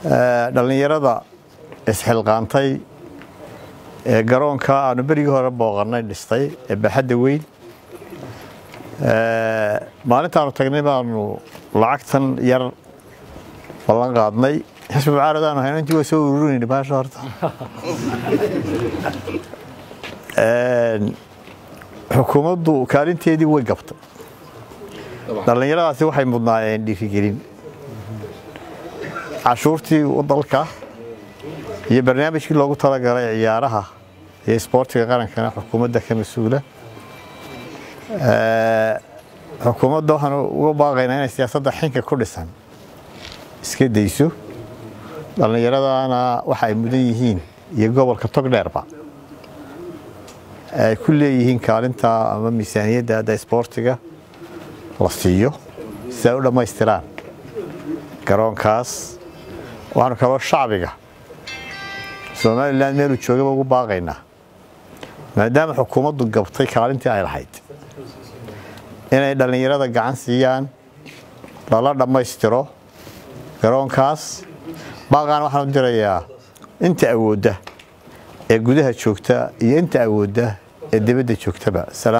dhallinyarada isxilqaantay ee garoonka aanu berigii hore booqannay dhistay ee baaxadda weyn maalintaanu tagnay baanu lacagtan yar ballan qaadnay xisbi mucaaradaanu hayno intii waa soo ururinayna baasha horta xukuumaddu kaalinteedii way gabtay dhallinyaradaasi waxay mudnaayeen dhiirigelin cashuurtii dalka iyo barnaamijkii loogu talagalay ciyaaraha iyo isboortiga qarankana xukuumadda ka mas-uula xukuumadda waxaanu uga baaqaynaa inay siyaasadda xinka ku dhisan iska dayso dhallinyaradana waxa ay mudan yihiin iyo gobolka togdheerba ay ku leeyihiin kaalinta ama miisaaniyadda hadda isboortiga la siiyo si ay u dhammaystiraan garoonkaas waxaanu kaloo shacbiga somalilan meeluu joogaba ugu baaqaynaa maadaama xukuumaddu gabtay kaalintii ay lahayd inay dhallinyarada gacan siiyaan lala dhammaystiro garoonkaas baaqaana waxaan u dirayaa inta awoodda ee gudaha joogta iyo inta awoodda ee dibadda joogtaba